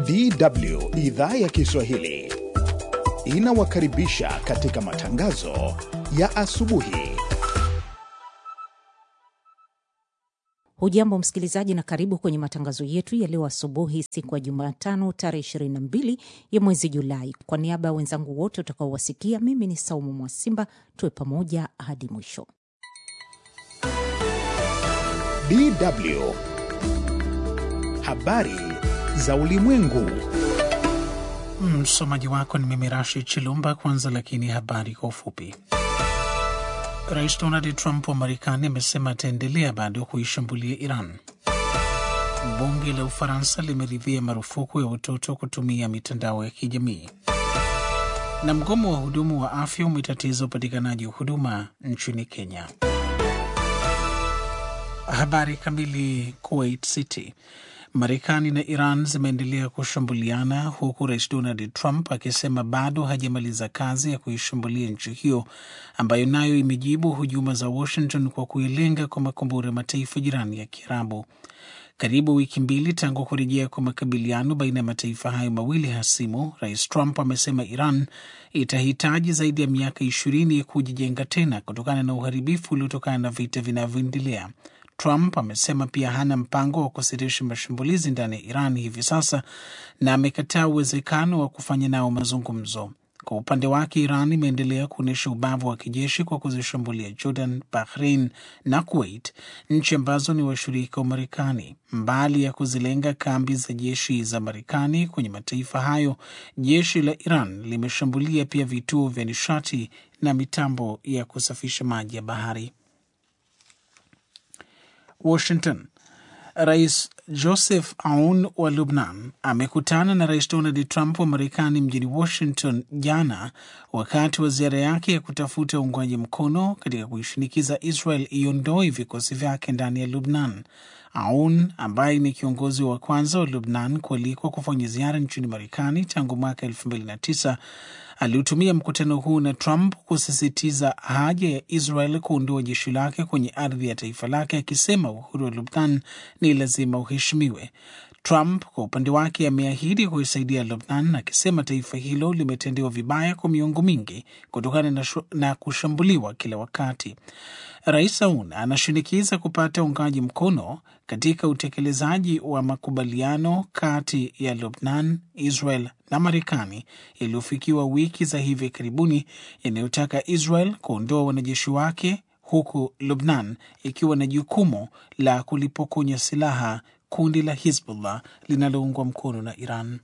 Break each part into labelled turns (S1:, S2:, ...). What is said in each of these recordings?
S1: DW idhaa ya Kiswahili inawakaribisha katika matangazo ya asubuhi.
S2: Hujambo msikilizaji, na karibu kwenye matangazo yetu ya leo asubuhi, siku ya Jumatano tarehe 22 ya mwezi Julai. Kwa niaba ya wenzangu wote utakaowasikia, mimi ni Saumu Mwasimba. Tuwe pamoja hadi mwisho.
S1: DW habari za ulimwengu.
S3: Msomaji wako ni mimi Rashid Chilumba. Kwanza lakini habari kwa ufupi. Rais Donald Trump wa Marekani amesema ataendelea bado kuishambulia Iran. Bunge la Ufaransa limeridhia marufuku ya watoto kutumia mitandao ya kijamii. Na mgomo wa hudumu wa afya umetatiza upatikanaji wa huduma nchini Kenya. Habari kamili. Kuwait City. Marekani na Iran zimeendelea kushambuliana huku rais Donald Trump akisema bado hajamaliza kazi ya kuishambulia nchi hiyo ambayo nayo imejibu hujuma za Washington kwa kuilenga kwa makombora mataifa jirani ya Kiarabu. Karibu wiki mbili tangu kurejea kwa makabiliano baina ya mataifa hayo mawili hasimu, rais Trump amesema Iran itahitaji zaidi ya miaka ishirini ya kujijenga tena kutokana na uharibifu uliotokana na vita vinavyoendelea. Trump amesema pia hana mpango wa kusitisha mashambulizi ndani ya Iran hivi sasa na amekataa uwezekano wa kufanya nao mazungumzo. Kwa upande wake, Iran imeendelea kuonyesha ubavu wa kijeshi kwa kuzishambulia Jordan, Bahrain na Kuwait, nchi ambazo ni washirika wa Marekani. Mbali ya kuzilenga kambi za jeshi za Marekani kwenye mataifa hayo, jeshi la Iran limeshambulia pia vituo vya nishati na mitambo ya kusafisha maji ya bahari. Washington. Rais Joseph Aoun wa Lubnan amekutana na Rais Donald Trump wa Marekani mjini Washington jana wakati wa ziara yake ya kutafuta uungwaji mkono katika kuishinikiza Israel iondoe vikosi vyake ndani ya Lubnan. Aoun ambaye ni kiongozi wa kwanza wa Lubnan kualikwa kufanya ziara nchini Marekani tangu mwaka elfu mbili na tisa aliutumia mkutano huu na Trump kusisitiza haja ya Israel kuondoa jeshi lake kwenye ardhi ya taifa lake, akisema uhuru wa Lubnan ni lazima uheshimiwe. Trump kwa upande wake ameahidi kuisaidia Lubnan, akisema taifa hilo limetendewa vibaya kwa miongo mingi kutokana na, na kushambuliwa kila wakati. Rais Aoun anashinikiza kupata uungaji mkono katika utekelezaji wa makubaliano kati ya Lubnan, Israel na Marekani yaliyofikiwa wiki za hivi karibuni yanayotaka Israel kuondoa wanajeshi wake huku Lubnan ikiwa na jukumu la kulipokonya silaha kundi la Hizbullah linaloungwa mkono na Iran.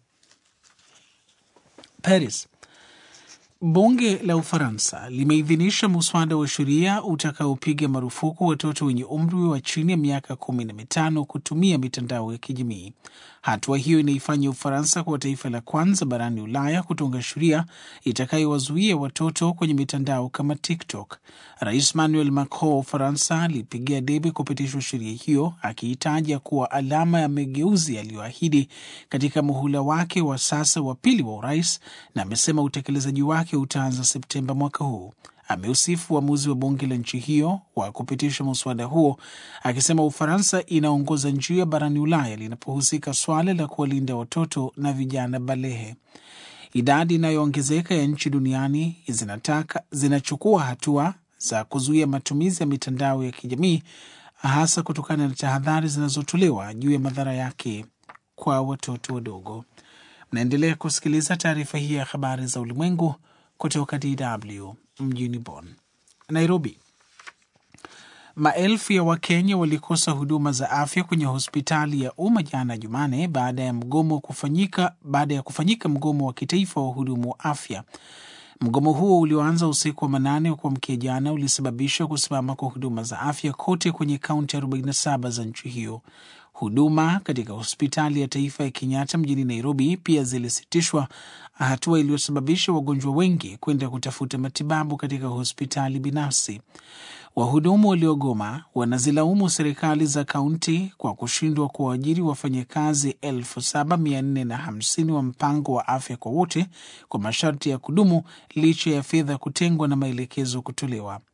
S3: Paris. Bunge la Ufaransa limeidhinisha muswada wa sheria utakaopiga marufuku watoto wenye umri wa chini ya miaka kumi na mitano kutumia mitandao ya kijamii. Hatua hiyo inaifanya Ufaransa kuwa taifa la kwanza barani Ulaya kutunga sheria itakayowazuia watoto kwenye mitandao kama TikTok. Rais Emmanuel Macron wa Ufaransa alipigia debe kupitishwa sheria hiyo, akiitaja kuwa alama ya mageuzi aliyoahidi katika muhula wake wa sasa wa pili wa urais, na amesema utekelezaji wake utaanza Septemba mwaka huu. Ameusifu uamuzi wa bunge la nchi hiyo wa kupitisha muswada huo, akisema Ufaransa inaongoza njia barani Ulaya linapohusika swala la kuwalinda watoto na vijana balehe. Idadi inayoongezeka ya nchi duniani zinataka zinachukua hatua za kuzuia matumizi ya mitandao ya kijamii, hasa kutokana na tahadhari zinazotolewa juu ya madhara yake kwa watoto wadogo. Mnaendelea kusikiliza taarifa hii ya habari za ulimwengu kutoka DW mjini Bonn. Nairobi. Maelfu ya Wakenya walikosa huduma za afya kwenye hospitali ya umma jana Jumane baada ya mgomo kufanyika baada ya kufanyika mgomo wa kitaifa wa wahudumu wa afya. Mgomo huo ulioanza usiku wa manane wa kuamkia jana ulisababisha kusimama kwa huduma za afya kote kwenye kaunti 47 za nchi hiyo. Huduma katika hospitali ya taifa ya Kenyatta mjini Nairobi pia zilisitishwa, hatua iliyosababisha wagonjwa wengi kwenda kutafuta matibabu katika hospitali binafsi. Wahudumu waliogoma wanazilaumu serikali za kaunti kwa kushindwa kuwaajiri wafanyakazi elfu saba mia nne na hamsini wa mpango wa afya kwa wote kwa masharti ya kudumu licha ya fedha kutengwa na maelekezo kutolewa.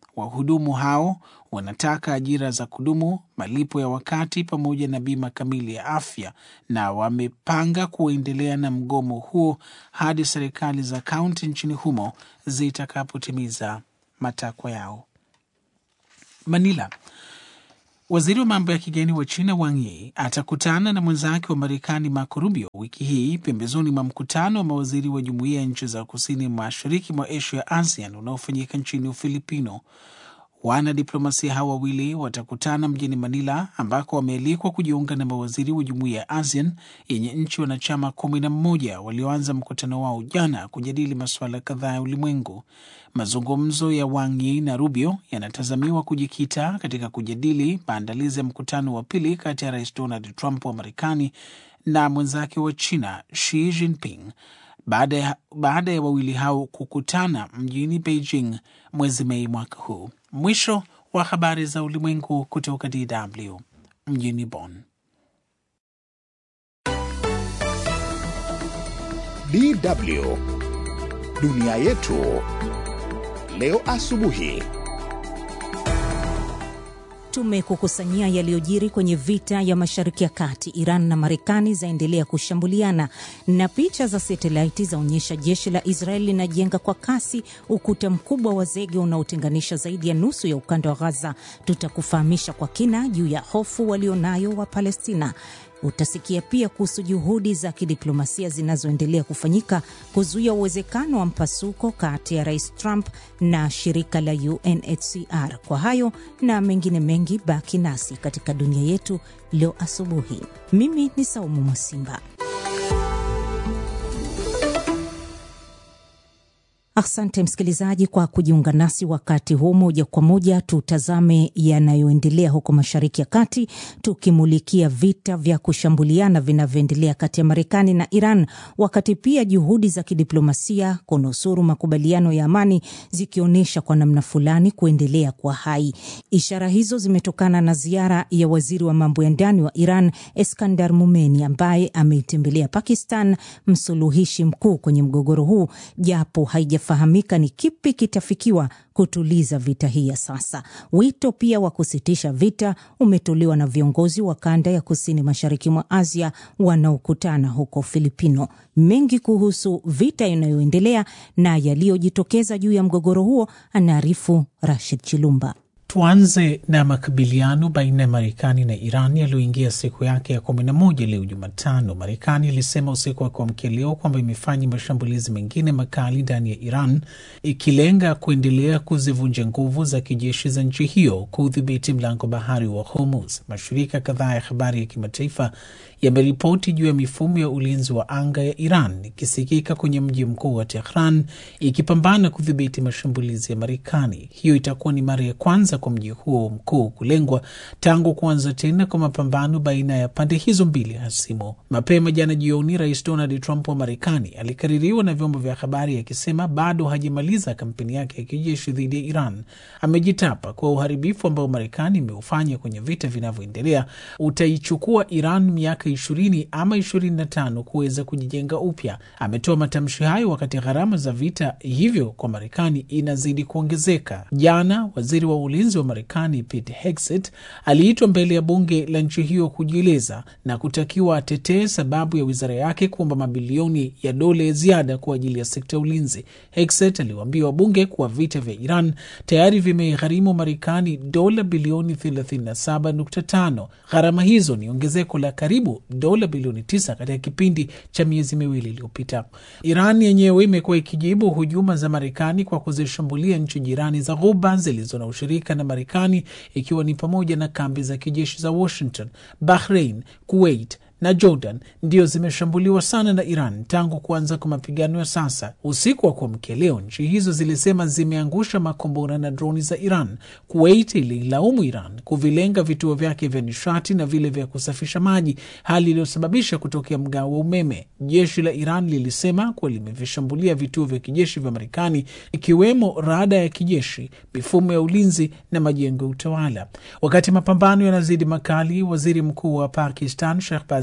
S3: Wahudumu hao wanataka ajira za kudumu, malipo ya wakati, pamoja na bima kamili ya afya, na wamepanga kuendelea na mgomo huo hadi serikali za kaunti nchini humo zitakapotimiza matakwa yao. Manila. Waziri wa mambo ya kigeni wa China Wang Yi atakutana na mwenzake wa Marekani Marco Rubio wiki hii pembezoni mwa mkutano wa mawaziri wa jumuiya ya nchi za kusini mashariki mwa Asia, ASEAN, unaofanyika nchini Ufilipino. Wanadiplomasia hao wawili watakutana mjini Manila ambako wamealikwa kujiunga na mawaziri wa jumuiya ya ASEAN yenye nchi wanachama kumi na mmoja walioanza mkutano wao jana kujadili masuala kadhaa ya ulimwengu. Mazungumzo ya Wang Yi na Rubio yanatazamiwa kujikita katika kujadili maandalizi ya mkutano wa pili kati ya Rais Donald Trump wa Marekani na mwenzake wa China Xi Jinping baada ya, baada ya wawili hao kukutana mjini Beijing mwezi Mei mwaka huu. Mwisho wa habari za ulimwengu kutoka DW mjini Bonn.
S1: DW dunia yetu leo asubuhi.
S2: Tumekukusanyia yaliyojiri kwenye vita ya Mashariki ya Kati. Iran na Marekani zaendelea kushambuliana, na picha za satelaiti zaonyesha jeshi la Israeli linajenga kwa kasi ukuta mkubwa wa zege unaotenganisha zaidi ya nusu ya ukanda wa Gaza. Tutakufahamisha kwa kina juu ya hofu walionayo wa Palestina. Utasikia pia kuhusu juhudi za kidiplomasia zinazoendelea kufanyika kuzuia uwezekano wa mpasuko kati ya Rais Trump na shirika la UNHCR. Kwa hayo na mengine mengi, baki nasi katika dunia yetu leo asubuhi. Mimi ni Saumu Mwasimba. Asante msikilizaji kwa kujiunga nasi wakati huu. Moja kwa moja tutazame yanayoendelea huko Mashariki ya Kati, tukimulikia vita vya kushambuliana vinavyoendelea kati ya Marekani na Iran, wakati pia juhudi za kidiplomasia kunusuru makubaliano ya amani zikionyesha kwa namna fulani kuendelea kwa hai. Ishara hizo zimetokana na ziara ya waziri wa mambo ya ndani wa Iran Eskandar Mumeni ambaye ameitembelea Pakistan, msuluhishi mkuu kwenye mgogoro huu, japo haija fahamika ni kipi kitafikiwa kutuliza vita hii ya sasa. Wito pia wa kusitisha vita umetolewa na viongozi wa kanda ya kusini mashariki mwa Asia wanaokutana huko Filipino. Mengi kuhusu vita inayoendelea na yaliyojitokeza juu ya mgogoro huo anaarifu Rashid Chilumba.
S3: Tuanze na makabiliano baina ya Marekani na Iran yaliyoingia siku yake ya kumi na moja leo Jumatano. Marekani ilisema usiku wa kuamkia leo kwamba imefanya mashambulizi mengine makali ndani ya Iran ikilenga kuendelea kuzivunja nguvu za kijeshi za nchi hiyo kudhibiti mlango bahari wa Hormuz. Mashirika kadhaa ya habari ya kimataifa yameripoti juu ya mifumo ya ulinzi wa anga ya Iran ikisikika kwenye mji mkuu wa Tehran ikipambana kudhibiti mashambulizi ya Marekani. Hiyo itakuwa ni mara ya kwanza kwa mji huo mkuu kulengwa tangu kuanza tena kwa mapambano baina ya pande hizo mbili hasimu. Mapema jana jioni, Rais Donald Trump wa Marekani alikaririwa na vyombo vya habari akisema bado hajamaliza kampeni yake ya kijeshi dhidi ya Iran. Amejitapa kwa uharibifu ambao Marekani imeufanya kwenye vita vinavyoendelea utaichukua Iran miaka ishirini ama ishirini na tano kuweza kujijenga upya. Ametoa matamshi hayo wakati gharama za vita hivyo kwa Marekani inazidi kuongezeka. Jana waziri wa ulinzi wa Marekani Pete Hegseth aliitwa mbele ya bunge la nchi hiyo kujieleza na kutakiwa atetee sababu ya wizara yake kuomba mabilioni ya dola ya ziada kwa ajili ya sekta ya ulinzi. Hegseth aliwaambia wabunge kuwa vita vya Iran tayari vimeigharimu Marekani dola bilioni 37.5. Gharama hizo ni ongezeko la karibu dola bilioni 9 katika kipindi cha miezi miwili iliyopita. Iran yenyewe imekuwa ikijibu hujuma za Marekani kwa kuzishambulia nchi jirani za Ghuba zilizo na ushirika na Marekani, ikiwa ni pamoja na kambi za kijeshi za Washington, Bahrain, Kuwait na Jordan ndio zimeshambuliwa sana na Iran tangu kuanza kwa mapigano ya sasa. Usiku wa kuamkia leo, nchi hizo zilisema zimeangusha makombora na droni za Iran. Kuwait ililaumu Iran kuvilenga vituo vyake vya nishati na vile vya kusafisha maji, hali iliyosababisha kutokea mgao wa umeme. Jeshi la Iran lilisema kuwa limevishambulia vituo vya kijeshi vya Marekani, ikiwemo rada ya kijeshi, mifumo ya ulinzi na majengo ya utawala. Wakati mapambano yanazidi makali, waziri mkuu wa Pakistan Shehbaz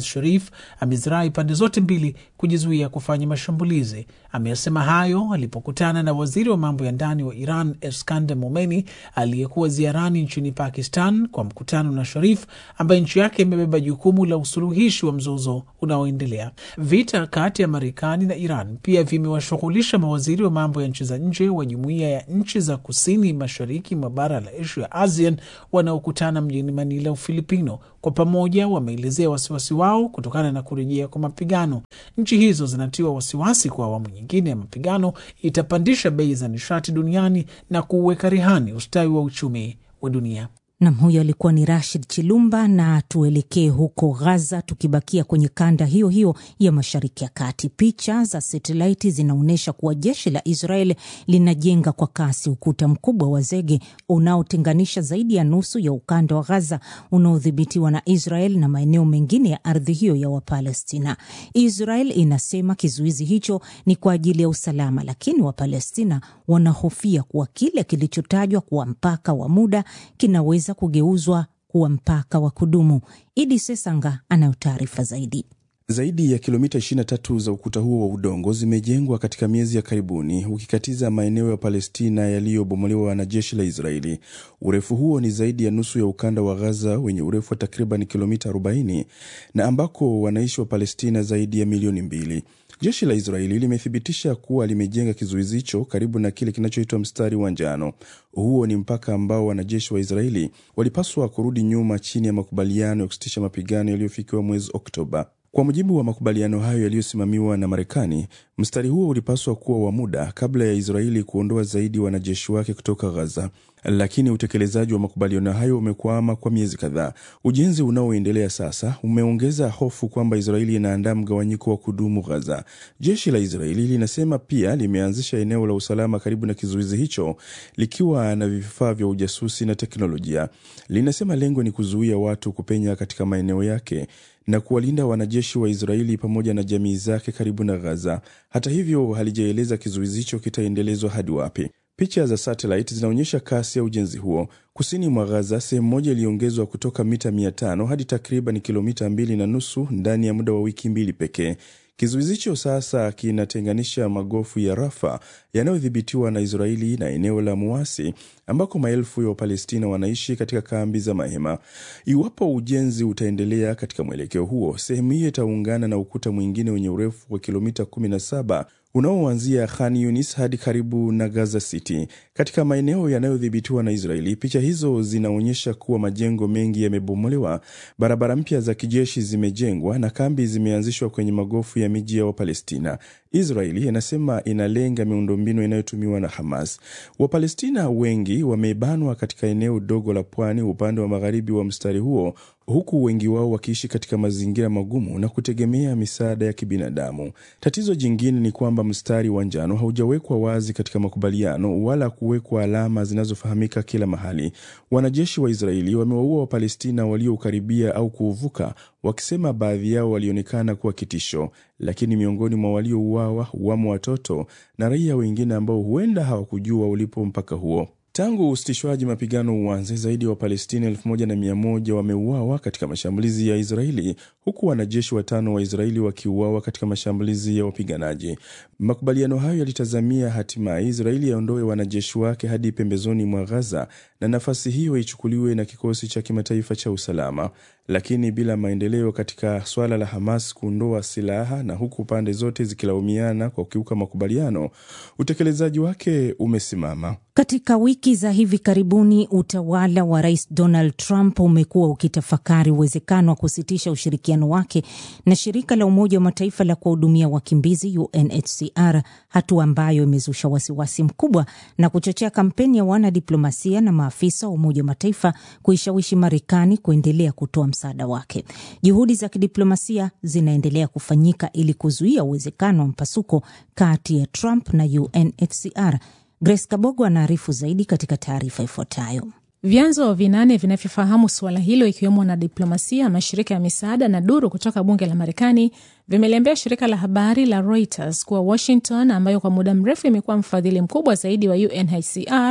S3: Sharif amezirai pande zote mbili kujizuia kufanya mashambulizi. Ameyasema hayo alipokutana na waziri wa mambo ya ndani wa Iran Eskander Momeni aliyekuwa ziarani nchini Pakistan kwa mkutano na Sharif ambaye nchi yake imebeba jukumu la usuluhishi wa mzozo unaoendelea. Vita kati ya Marekani na Iran pia vimewashughulisha mawaziri wa mambo ya nchi za nje wa jumuiya ya nchi za kusini mashariki mwa bara la Asia, ASEAN, wanaokutana mjini Manila, Ufilipino. Kwa pamoja wameelezea wasiwasi wao kutokana na kurejea kwa mapigano. Nchi hizo zinatiwa wasiwasi kwa awamu nyingine ya mapigano itapandisha bei za nishati duniani na kuweka rehani ustawi wa uchumi wa dunia.
S2: Nam, huyo alikuwa ni Rashid Chilumba. Na tuelekee huko Ghaza, tukibakia kwenye kanda hiyo hiyo ya mashariki ya kati. Picha za satelaiti zinaonyesha kuwa jeshi la Israel linajenga kwa kasi ukuta mkubwa wa zege unaotenganisha zaidi ya nusu ya ukanda wa Ghaza unaodhibitiwa na Israel na maeneo mengine ya ardhi hiyo ya Wapalestina. Israel inasema kizuizi hicho ni kwa ajili ya usalama, lakini Wapalestina wanahofia kuwa kile kilichotajwa kuwa mpaka wa muda kinaweza kugeuzwa kuwa mpaka wa kudumu. Idi Sesanga anayo taarifa zaidi.
S4: Zaidi ya kilomita 23 za ukuta huo wa udongo zimejengwa katika miezi ya karibuni, ukikatiza maeneo ya Palestina yaliyobomolewa na jeshi la Israeli. Urefu huo ni zaidi ya nusu ya ukanda wa Gaza wenye urefu wa takriban kilomita 40 na ambako wanaishi wa Palestina zaidi ya milioni mbili. Jeshi la Israeli limethibitisha kuwa limejenga kizuizi hicho karibu na kile kinachoitwa mstari wa njano. Huo ni mpaka ambao wanajeshi wa Israeli walipaswa kurudi nyuma chini ya makubaliano ya kusitisha mapigano yaliyofikiwa mwezi Oktoba. Kwa mujibu wa makubaliano hayo yaliyosimamiwa na Marekani, mstari huo ulipaswa kuwa wa muda kabla ya Israeli kuondoa zaidi wanajeshi wake kutoka Gaza, lakini utekelezaji wa makubaliano hayo umekwama kwa miezi kadhaa. Ujenzi unaoendelea sasa umeongeza hofu kwamba Israeli inaandaa mgawanyiko wa kudumu Gaza. Jeshi la Israeli linasema pia limeanzisha eneo la usalama karibu na kizuizi hicho likiwa na vifaa vya ujasusi na teknolojia. Linasema lengo ni kuzuia watu kupenya katika maeneo yake na kuwalinda wanajeshi wa Israeli pamoja na jamii zake karibu na Gaza. Hata hivyo, halijaeleza kizuizi hicho kitaendelezwa hadi wapi. Picha za satellite zinaonyesha kasi ya ujenzi huo. Kusini mwa Gaza, sehemu moja iliongezwa kutoka mita 500 hadi takriban kilomita mbili na nusu ndani ya muda wa wiki mbili pekee. Kizuizi hicho sasa kinatenganisha magofu ya Rafa yanayodhibitiwa na Israeli na eneo la Muasi ambako maelfu ya Wapalestina wanaishi katika kambi za mahema. Iwapo ujenzi utaendelea katika mwelekeo huo, sehemu hiyo itaungana na ukuta mwingine wenye urefu wa kilomita 17 unaoanzia Khan Yunis hadi karibu na Gaza City katika maeneo yanayodhibitiwa na Israeli. Picha hizo zinaonyesha kuwa majengo mengi yamebomolewa, barabara mpya za kijeshi zimejengwa na kambi zimeanzishwa kwenye magofu ya miji ya Wapalestina. Israeli inasema inalenga miundombinu inayotumiwa na Hamas. Wapalestina wengi wamebanwa katika eneo dogo la pwani upande wa magharibi wa mstari huo, huku wengi wao wakiishi katika mazingira magumu na kutegemea misaada ya kibinadamu. Tatizo jingine ni kwamba mstari wa njano haujawekwa wazi katika makubaliano wala kuwekwa alama zinazofahamika kila mahali. Wanajeshi wa Israeli wamewaua Wapalestina waliokaribia au kuuvuka, wakisema baadhi yao walionekana kuwa kitisho, lakini miongoni mwa waliouawa wamo watoto na raia wengine ambao huenda hawakujua ulipo mpaka huo. Tangu usitishwaji mapigano uanze, zaidi ya Wapalestina elfu moja na mia moja wameuawa katika mashambulizi ya Israeli, huku wanajeshi watano wa Israeli wakiuawa katika mashambulizi ya wapiganaji. Makubaliano hayo yalitazamia hatimaye Israeli yaondoe wanajeshi wake hadi pembezoni mwa Gaza na nafasi hiyo ichukuliwe na kikosi cha kimataifa cha usalama, lakini bila maendeleo katika swala la Hamas kuondoa silaha na huku pande zote zikilaumiana kwa kukiuka makubaliano, utekelezaji wake umesimama.
S2: Katika wiki za hivi karibuni utawala wa Rais Donald Trump umekuwa ukitafakari uwezekano wa kusitisha ushirikiano wake na shirika la Umoja wa Mataifa la kuwahudumia wakimbizi UNHCR, hatua ambayo imezusha wasiwasi mkubwa na kuchochea kampeni ya wanadiplomasia na maafisa wa Umoja wa Mataifa kuishawishi Marekani kuendelea kutoa msaada wake. Juhudi za kidiplomasia zinaendelea kufanyika ili kuzuia uwezekano wa mpasuko kati ya Trump na UNHCR. Grace Kabogo anaarifu zaidi katika taarifa ifuatayo.
S5: Vyanzo vinane vinavyofahamu suala hilo ikiwemo na diplomasia, mashirika ya misaada na duru kutoka bunge la Marekani vimeliambia shirika la habari la Reuters kuwa Washington, ambayo kwa muda mrefu imekuwa mfadhili mkubwa zaidi wa UNHCR,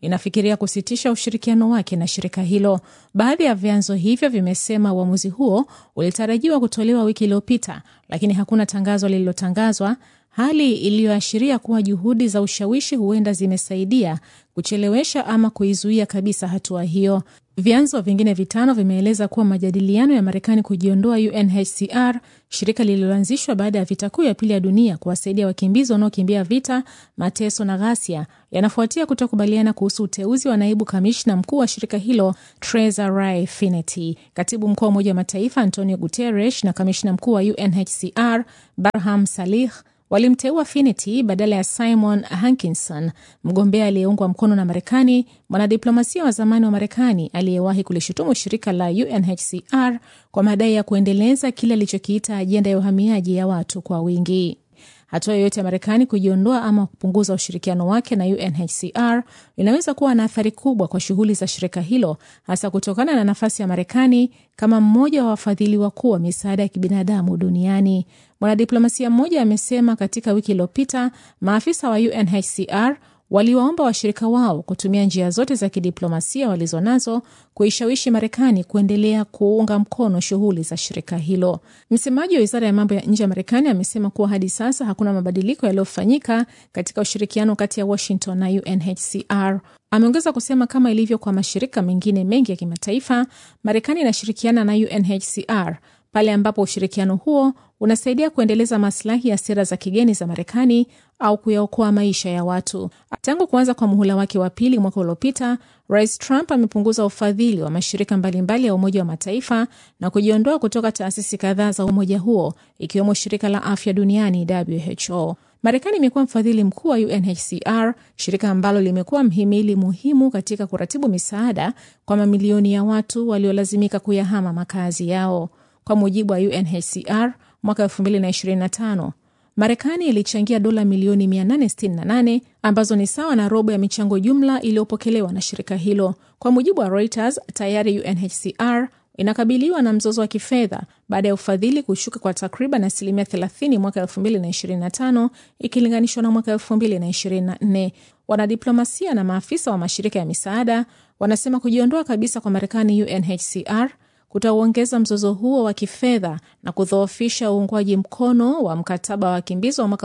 S5: inafikiria kusitisha ushirikiano wake na shirika hilo. Baadhi ya vyanzo hivyo vimesema uamuzi huo ulitarajiwa kutolewa wiki iliyopita, lakini hakuna tangazo lililotangazwa, hali iliyoashiria kuwa juhudi za ushawishi huenda zimesaidia kuchelewesha ama kuizuia kabisa hatua hiyo. Vyanzo vingine vitano vimeeleza kuwa majadiliano ya Marekani kujiondoa UNHCR, shirika lililoanzishwa baada ya vita kuu ya pili ya dunia kuwasaidia wakimbizi wanaokimbia vita, mateso na ghasia, yanafuatia kutokubaliana kuhusu uteuzi wa naibu kamishna mkuu wa shirika hilo Tresa Ray Finity. Katibu mkuu wa Umoja wa Mataifa Antonio Guterres na kamishna mkuu wa UNHCR Barham Salih walimteua Finity badala ya Simon Hankinson, mgombea aliyeungwa mkono na Marekani, mwanadiplomasia wa zamani wa Marekani aliyewahi kulishutumu shirika la UNHCR kwa madai ya kuendeleza kile alichokiita ajenda ya uhamiaji ya watu kwa wingi. Hatua yoyote ya Marekani kujiondoa ama kupunguza ushirikiano wake na UNHCR inaweza kuwa na athari kubwa kwa shughuli za shirika hilo, hasa kutokana na nafasi ya Marekani kama mmoja wa wafadhili wakuu wa misaada ya kibinadamu duniani. Mwanadiplomasia mmoja amesema katika wiki iliyopita maafisa wa UNHCR waliwaomba washirika wao kutumia njia zote za kidiplomasia walizonazo kuishawishi Marekani kuendelea kuunga mkono shughuli za shirika hilo. Msemaji wa wizara ya mambo ya nje ya Marekani amesema kuwa hadi sasa hakuna mabadiliko yaliyofanyika katika ushirikiano kati ya Washington na UNHCR. Ameongeza kusema kama ilivyo kwa mashirika mengine mengi ya kimataifa, Marekani inashirikiana na UNHCR pale ambapo ushirikiano huo unasaidia kuendeleza maslahi ya sera za kigeni za Marekani au kuyaokoa maisha ya watu. Tangu kuanza kwa muhula wake wa pili mwaka uliopita, Rais Trump amepunguza ufadhili wa mashirika mbalimbali ya Umoja wa Mataifa na kujiondoa kutoka taasisi kadhaa za umoja huo ikiwemo shirika la afya duniani WHO. Marekani imekuwa mfadhili mkuu wa UNHCR, shirika ambalo limekuwa mhimili muhimu katika kuratibu misaada kwa mamilioni ya watu waliolazimika kuyahama makazi yao. Kwa mujibu wa UNHCR, mwaka 2025 Marekani ilichangia dola milioni 868 ambazo ni sawa na robo ya michango jumla iliyopokelewa na shirika hilo. Kwa mujibu wa Reuters, tayari UNHCR inakabiliwa na mzozo wa kifedha baada ya ufadhili kushuka kwa takriban asilimia 30 mwaka 2025 ikilinganishwa na mwaka 2024. Wanadiplomasia na maafisa wa mashirika ya misaada wanasema kujiondoa kabisa kwa Marekani UNHCR kutauongeza mzozo huo wa kifedha na kudhoofisha uungwaji mkono wa mkataba wa wakimbizi wa mwaka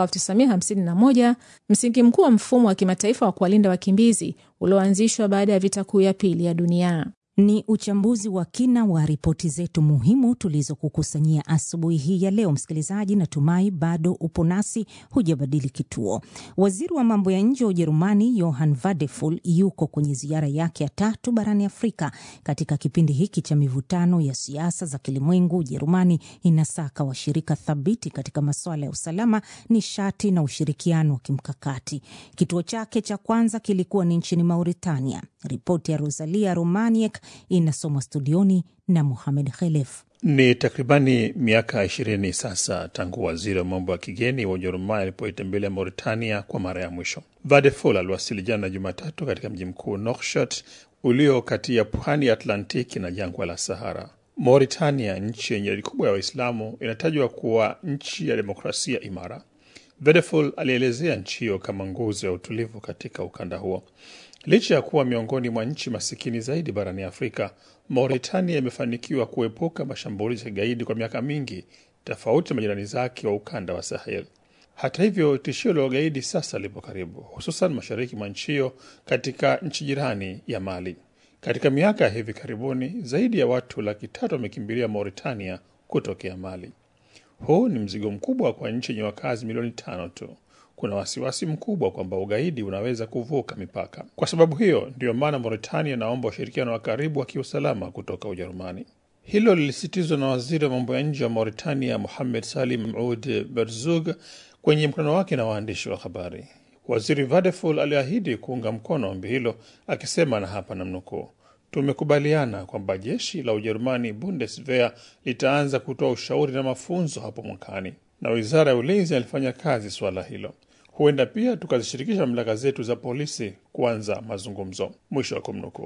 S5: 1951, msingi mkuu wa mfumo wa kimataifa wa kuwalinda wakimbizi ulioanzishwa baada ya vita kuu ya pili ya dunia.
S2: Ni uchambuzi wa kina wa ripoti zetu muhimu tulizokukusanyia asubuhi hii ya leo. Msikilizaji, natumai bado upo nasi, hujabadili kituo. Waziri wa mambo ya nje wa Ujerumani Johann Vadeful yuko kwenye ziara yake ya tatu barani Afrika. Katika kipindi hiki cha mivutano ya siasa za kilimwengu, Ujerumani inasaka washirika thabiti katika masuala ya usalama, nishati na ushirikiano wa kimkakati. Kituo chake cha kwanza kilikuwa ni nchini Mauritania. Ripoti ya Rosalia Romaniek inasomwa studioni na Muhamed Khelef.
S6: Ni takribani miaka ishirini sasa tangu waziri wa mambo ya kigeni wa Ujerumani alipoitembelea Mauritania kwa mara ya mwisho. Vadefol aliwasili jana Jumatatu katika mji mkuu Nouakchott ulio kati ya pwani ya Atlantiki na jangwa la Sahara. Mauritania, nchi yenye idadi kubwa ya Waislamu, inatajwa kuwa nchi ya demokrasia imara. Vadefol alielezea nchi hiyo kama nguzo ya utulivu katika ukanda huo. Licha ya kuwa miongoni mwa nchi masikini zaidi barani Afrika, Mauritania imefanikiwa kuepuka mashambulizi ya kigaidi kwa miaka mingi, tofauti na majirani zake wa ukanda wa Sahel. Hata hivyo, tishio la ugaidi sasa lipo karibu, hususan mashariki mwa nchi hiyo, katika nchi jirani ya Mali. Katika miaka ya hivi karibuni, zaidi ya watu laki tatu wamekimbilia Mauritania kutokea Mali. Huu ni mzigo mkubwa kwa nchi yenye wakazi milioni tano tu. Kuna wasiwasi mkubwa kwamba ugaidi unaweza kuvuka mipaka. Kwa sababu hiyo, ndiyo maana Mauritania inaomba ushirikiano wa karibu wa kiusalama kutoka Ujerumani. Hilo lilisitizwa na waziri wa mambo ya nje wa Mauritania, Muhamed Salim Oud Berzug, kwenye mkutano wake na waandishi wa habari. Waziri Vadeful aliahidi kuunga mkono ombi hilo, akisema, na hapa namnukuu, tumekubaliana kwamba jeshi la Ujerumani Bundeswehr litaanza kutoa ushauri na mafunzo hapo mwakani, na wizara ya ulinzi alifanya kazi suala hilo. Huenda pia tukazishirikisha mamlaka zetu za polisi kuanza mazungumzo, mwisho wa kumnukuu.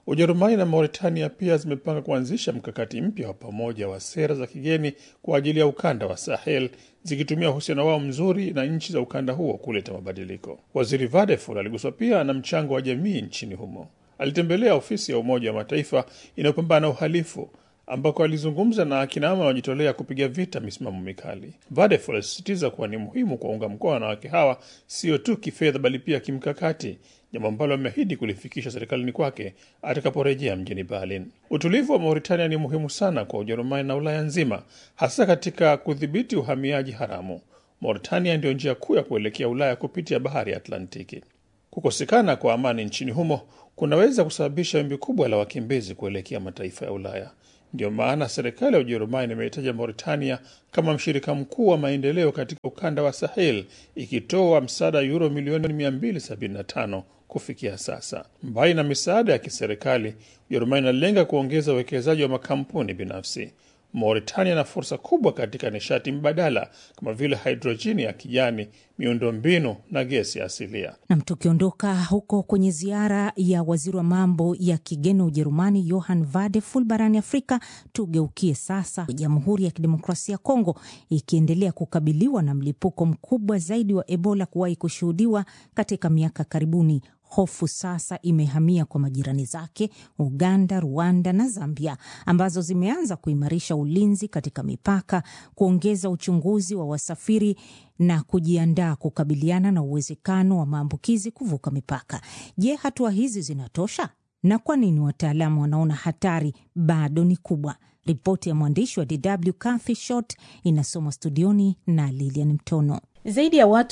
S6: Ujerumani na Mauritania pia zimepanga kuanzisha mkakati mpya wa pamoja wa sera za kigeni kwa ajili ya ukanda wa Sahel, zikitumia uhusiano wao mzuri na nchi za ukanda huo kuleta mabadiliko. Waziri Vadeful aliguswa pia na mchango wa jamii nchini humo. Alitembelea ofisi ya Umoja wa Mataifa inayopambana na uhalifu ambako alizungumza na akinamama wanaojitolea kupiga vita misimamo mikali. Vadeful alisisitiza kuwa ni muhimu kuwaunga mkono wanawake hawa sio tu kifedha, bali pia kimkakati, jambo ambalo ameahidi kulifikisha serikalini kwake atakaporejea mjini Berlin. Utulivu wa Mauritania ni muhimu sana kwa Ujerumani na Ulaya nzima, hasa katika kudhibiti uhamiaji haramu. Mauritania ndiyo njia kuu ya kuelekea Ulaya kupitia bahari ya Atlantiki. Kukosekana kwa amani nchini humo kunaweza kusababisha wimbi kubwa la wakimbizi kuelekea mataifa ya Ulaya. Ndiyo maana serikali ya Ujerumani imehitaja Mauritania kama mshirika mkuu wa maendeleo katika ukanda wa Sahel, ikitoa msaada yuro milioni 275 kufikia sasa. Mbali na misaada ya kiserikali, Ujerumani inalenga kuongeza uwekezaji wa makampuni binafsi. Mauritania ina fursa kubwa katika nishati mbadala kama vile hidrojeni ya kijani, miundombinu na gesi asilia.
S2: Nam, tukiondoka huko kwenye ziara ya waziri wa mambo ya kigeni wa Ujerumani Johann Vadeful barani Afrika, tugeukie sasa Jamhuri ya Kidemokrasia ya Kongo ikiendelea kukabiliwa na mlipuko mkubwa zaidi wa Ebola kuwahi kushuhudiwa katika miaka karibuni. Hofu sasa imehamia kwa majirani zake Uganda, Rwanda na Zambia, ambazo zimeanza kuimarisha ulinzi katika mipaka, kuongeza uchunguzi wa wasafiri na kujiandaa kukabiliana na uwezekano wa maambukizi kuvuka mipaka. Je, hatua hizi zinatosha? Na kwa nini wataalamu wanaona hatari bado ni kubwa? Ripoti ya mwandishi wa DW Kathy Short inasomwa studioni na Lilian Mtono.
S7: Zaidi ya watu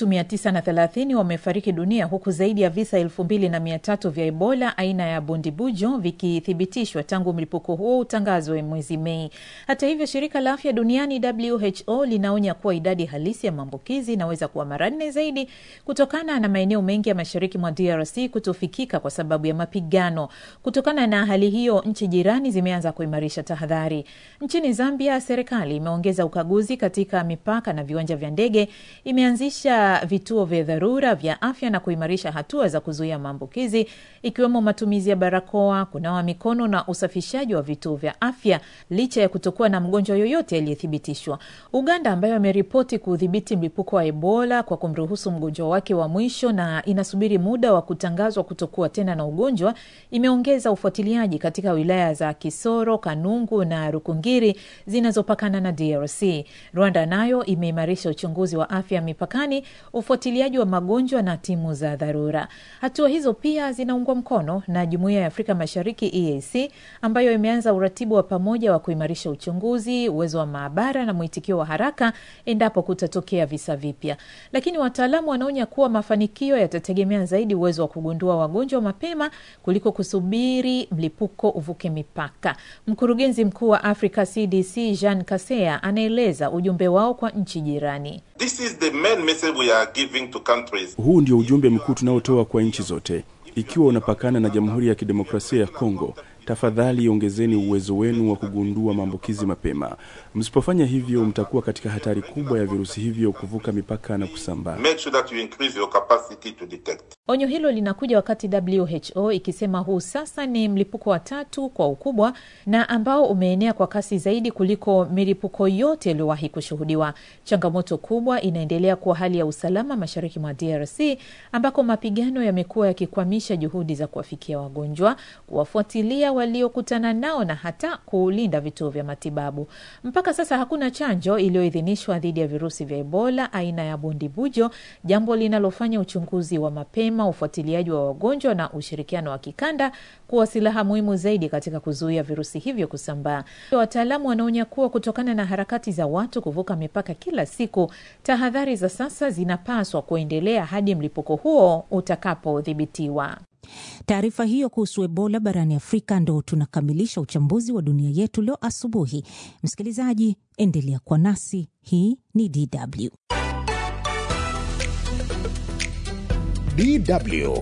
S7: 930 wamefariki dunia huku zaidi ya visa 2300 vya Ebola aina ya bundibujo vikithibitishwa tangu mlipuko huo utangazwe mwezi Mei. Hata hivyo, shirika la afya duniani WHO linaonya kuwa idadi halisi ya maambukizi inaweza kuwa mara nne zaidi kutokana na maeneo mengi ya mashariki mwa DRC kutofikika kwa sababu ya mapigano. Kutokana na hali hiyo, nchi jirani zimeanza kuimarisha tahadhari. Nchini Zambia, serikali imeongeza ukaguzi katika mipaka na viwanja vya ndege imeanzisha vituo vya dharura vya afya na kuimarisha hatua za kuzuia maambukizi ikiwemo matumizi ya barakoa, kunawa mikono na usafishaji wa vituo vya afya licha ya kutokuwa na mgonjwa yoyote aliyethibitishwa. Uganda ambayo ameripoti kudhibiti mlipuko wa Ebola kwa kumruhusu mgonjwa wake wa mwisho na inasubiri muda wa kutangazwa kutokuwa tena na ugonjwa, imeongeza ufuatiliaji katika wilaya za Kisoro, Kanungu na Rukungiri zinazopakana na DRC. Rwanda nayo imeimarisha uchunguzi wa afya mipakani, ufuatiliaji wa magonjwa na timu za dharura. Hatua hizo pia zinaungwa mkono na Jumuiya ya Afrika Mashariki EAC ambayo imeanza uratibu wa pamoja wa kuimarisha uchunguzi, uwezo wa maabara na mwitikio wa haraka endapo kutatokea visa vipya. Lakini wataalamu wanaonya kuwa mafanikio yatategemea zaidi uwezo wa kugundua wagonjwa mapema kuliko kusubiri mlipuko uvuke mipaka. Mkurugenzi mkuu wa Africa CDC Jean Kaseya anaeleza ujumbe wao kwa nchi jirani.
S8: This is the main message we are giving to countries.
S4: Huu ndio ujumbe mkuu tunaotoa kwa nchi zote. Ikiwa unapakana na Jamhuri ya Kidemokrasia ya Kongo, tafadhali ongezeni uwezo wenu wa kugundua maambukizi mapema. Msipofanya hivyo, mtakuwa katika hatari kubwa ya virusi hivyo kuvuka mipaka na kusambaa.
S8: Make sure that you increase your capacity to detect.
S7: Onyo hilo linakuja wakati WHO ikisema huu sasa ni mlipuko wa tatu kwa ukubwa na ambao umeenea kwa kasi zaidi kuliko milipuko yote iliyowahi kushuhudiwa. Changamoto kubwa inaendelea kuwa hali ya usalama mashariki mwa DRC ambako mapigano yamekuwa yakikwamisha juhudi za kuwafikia wagonjwa, kuwafuatilia waliokutana nao na hata kulinda vituo vya matibabu. Mpaka sasa hakuna chanjo iliyoidhinishwa dhidi ya virusi vya Ebola aina ya bundibujo, jambo linalofanya uchunguzi wa mapema, ufuatiliaji wa wagonjwa na ushirikiano wa kikanda kuwa silaha muhimu zaidi katika kuzuia virusi hivyo kusambaa. Wataalamu wanaonya kuwa kutokana na harakati za watu kuvuka mipaka kila siku, tahadhari za sasa zinapaswa kuendelea hadi mlipuko huo utakapodhibitiwa.
S2: Taarifa hiyo kuhusu Ebola barani Afrika ndo tunakamilisha uchambuzi wa dunia yetu leo asubuhi. Msikilizaji, endelea kwa nasi. Hii ni DW.
S1: DW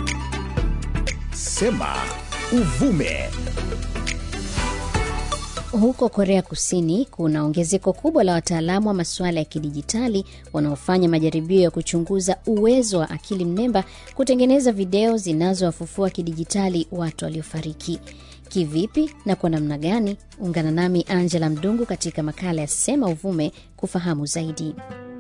S1: Sema Uvume.
S9: Huko Korea Kusini kuna ongezeko kubwa la wataalamu wa masuala ya kidijitali wanaofanya majaribio ya kuchunguza uwezo wa akili mnemba kutengeneza video zinazowafufua kidijitali watu waliofariki. Kivipi na kwa namna gani? Ungana nami Angela Mdungu katika makala ya Sema Uvume kufahamu zaidi.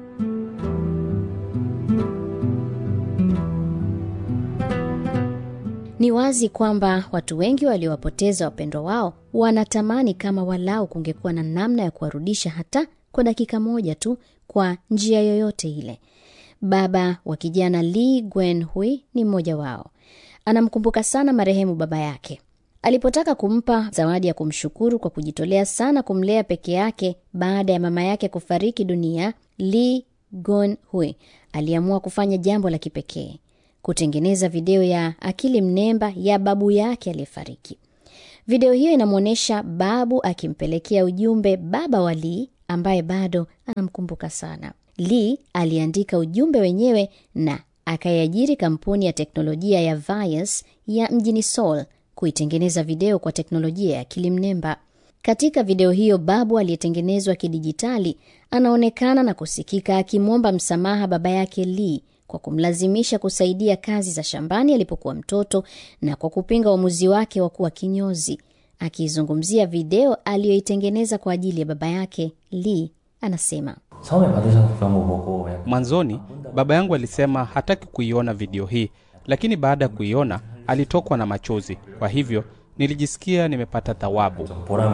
S9: Ni wazi kwamba watu wengi waliowapoteza wapendwa wao wanatamani kama walau kungekuwa na namna ya kuwarudisha hata kwa dakika moja tu, kwa njia yoyote ile. Baba wa kijana Lee Gwen-hui ni mmoja wao. Anamkumbuka sana marehemu baba yake. Alipotaka kumpa zawadi ya kumshukuru kwa kujitolea sana kumlea peke yake baada ya mama yake kufariki dunia, Lee Gon-hui aliamua kufanya jambo la kipekee kutengeneza video ya akili mnemba ya babu yake aliyefariki. Video hiyo inamwonyesha babu akimpelekea ujumbe baba wa Lee ambaye bado anamkumbuka sana. Lee aliandika ujumbe wenyewe na akaiajiri kampuni ya teknolojia ya Vias ya mjini Seoul kuitengeneza video kwa teknolojia ya akili mnemba. Katika video hiyo, babu aliyetengenezwa kidijitali anaonekana na kusikika akimwomba msamaha baba yake Lee kwa kumlazimisha kusaidia kazi za shambani alipokuwa mtoto na kwa kupinga uamuzi wake wa kuwa kinyozi. Akiizungumzia video aliyoitengeneza kwa ajili ya baba yake, Lee anasema
S10: Mwanzoni baba yangu alisema hataki kuiona video hii, lakini baada ya kuiona alitokwa na machozi. Kwa hivyo nilijisikia nimepata thawabu.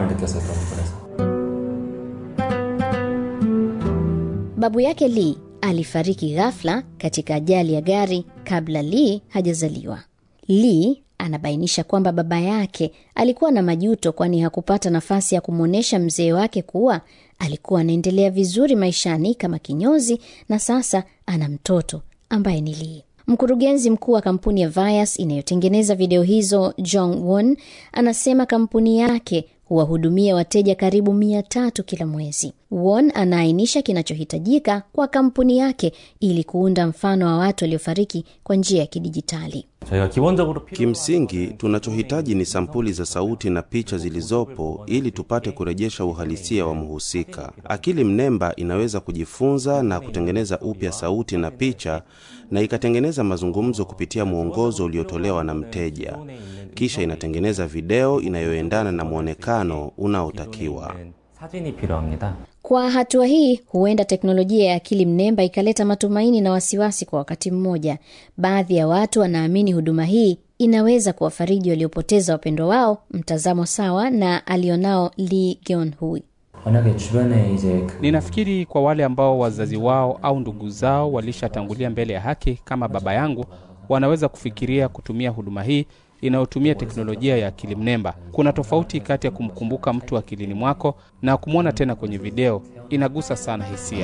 S9: Babu yake Lee alifariki ghafla katika ajali ya gari kabla Lee hajazaliwa. Lee anabainisha kwamba baba yake alikuwa na majuto, kwani hakupata nafasi ya kumwonyesha mzee wake kuwa alikuwa anaendelea vizuri maishani kama kinyozi na sasa ana mtoto ambaye ni Lee. Mkurugenzi mkuu wa kampuni ya Vias inayotengeneza video hizo, Jong Won, anasema kampuni yake huwahudumia wateja karibu mia tatu kila mwezi. Won anaainisha kinachohitajika kwa kampuni yake ili kuunda mfano wa watu waliofariki kwa njia ya kidijitali.
S11: Kimsingi, tunachohitaji ni sampuli za sauti na picha zilizopo ili tupate kurejesha uhalisia wa mhusika. Akili mnemba inaweza kujifunza na kutengeneza upya sauti na picha na ikatengeneza mazungumzo kupitia mwongozo uliotolewa na mteja, kisha inatengeneza video inayoendana na mwonekano unaotakiwa.
S9: Kwa hatua hii, huenda teknolojia ya akili mnemba ikaleta matumaini na wasiwasi kwa wakati mmoja. Baadhi ya watu wanaamini huduma hii inaweza kuwafariji waliopoteza wapendwa wao, mtazamo sawa na alionao Lee Geon-hui.
S10: Ninafikiri kwa wale ambao wazazi wao au ndugu zao walishatangulia mbele ya haki kama baba yangu, wanaweza kufikiria kutumia huduma hii inayotumia teknolojia ya akili mnemba. Kuna tofauti kati ya kumkumbuka mtu akilini mwako na kumwona tena kwenye video. Inagusa sana hisia.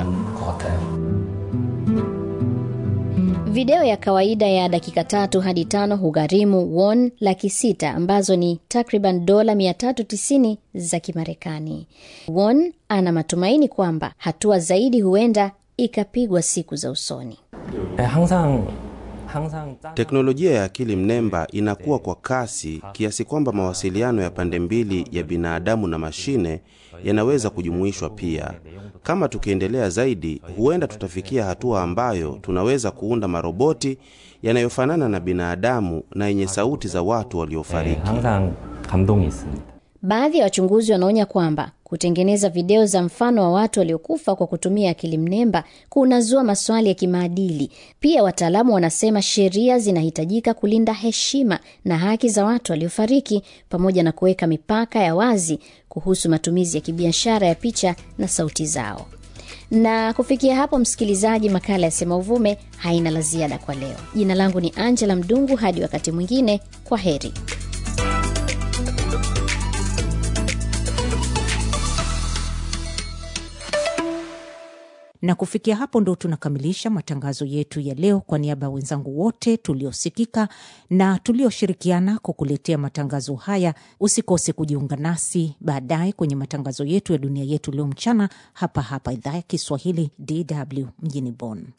S9: Video ya kawaida ya dakika tatu hadi tano hugharimu won laki sita ambazo ni takriban dola 390 za Kimarekani. Won ana matumaini kwamba hatua zaidi huenda ikapigwa siku za usoni.
S11: Teknolojia ya akili mnemba inakuwa kwa kasi kiasi kwamba mawasiliano ya pande mbili ya binadamu na mashine yanaweza kujumuishwa pia. Kama tukiendelea zaidi, huenda tutafikia hatua ambayo tunaweza kuunda maroboti yanayofanana na binadamu na yenye sauti za watu waliofariki.
S9: Baadhi ya wachunguzi wanaonya kwamba kutengeneza video za mfano wa watu waliokufa kwa kutumia akili mnemba kunazua maswali ya kimaadili. Pia wataalamu wanasema sheria zinahitajika kulinda heshima na haki za watu waliofariki pamoja na kuweka mipaka ya wazi kuhusu matumizi ya kibiashara ya picha na sauti zao. Na kufikia hapo, msikilizaji, makala ya Sema Uvume haina la ziada kwa leo. Jina langu ni Angela Mdungu. Hadi wakati mwingine, kwa heri.
S2: na kufikia hapo ndo tunakamilisha matangazo yetu ya leo. Kwa niaba ya wenzangu wote tuliosikika na tulioshirikiana kukuletea matangazo haya, usikose kujiunga nasi baadaye kwenye matangazo yetu ya dunia yetu leo mchana, hapa hapa idhaa ya Kiswahili DW mjini Bonn.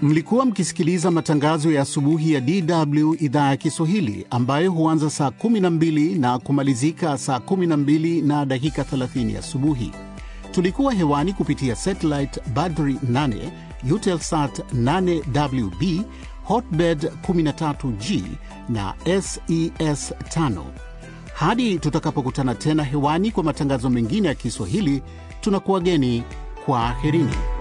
S12: Mlikuwa mkisikiliza matangazo ya asubuhi ya DW idhaa ya Kiswahili ambayo huanza saa 12 na kumalizika saa 12 na dakika 30 asubuhi. Tulikuwa hewani kupitia satellite Badri 8, Eutelsat 8WB, Hotbird 13G na SES 5. Hadi tutakapokutana tena hewani kwa matangazo mengine ya Kiswahili, tunakuwageni kwa aherini.